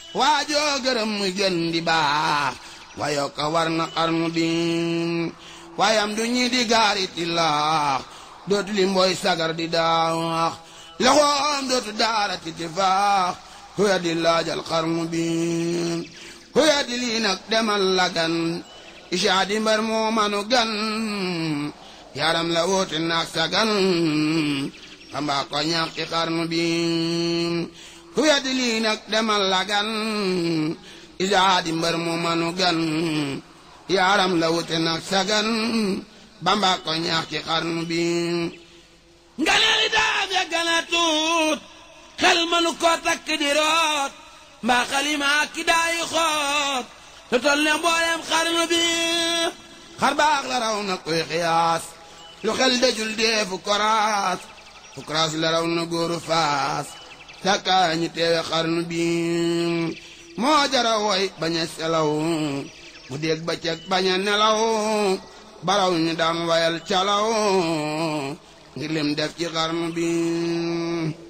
waajoo gërëm muy gën di baax wayo ka war na xarnu bi waayam du ñi di gaariti laax dootu li mbooy sagar di daax loxoom dootu daara titi faax huya di laajal xarnu bi huya di lii nag demal la gan ishaa di mbar moo manu gan yaram la woote naag sa gan xambaa ko ñaax ci xarnu bi huya di lii nag demal la gan ishaa di mbar moo manu gan yaram la woote naag sa gan bamba ko ñaax ci xarnu bi nganeel daaf ya gana tuut xel manu ko takk di root mbaa xalima ki daayi xoot te tol ne mboolem xarnu bi xar baax la raw na koy xiyaas lu xel dajul deefu koraas fu koraas la raw na góoru faas takkaa ñi teewe xarnu bi moo jara woy bañ a selaw mu dégg ba ceg bañ a nelaw baraw ñu daan wayal calaw ngir lim def ci xarnu bi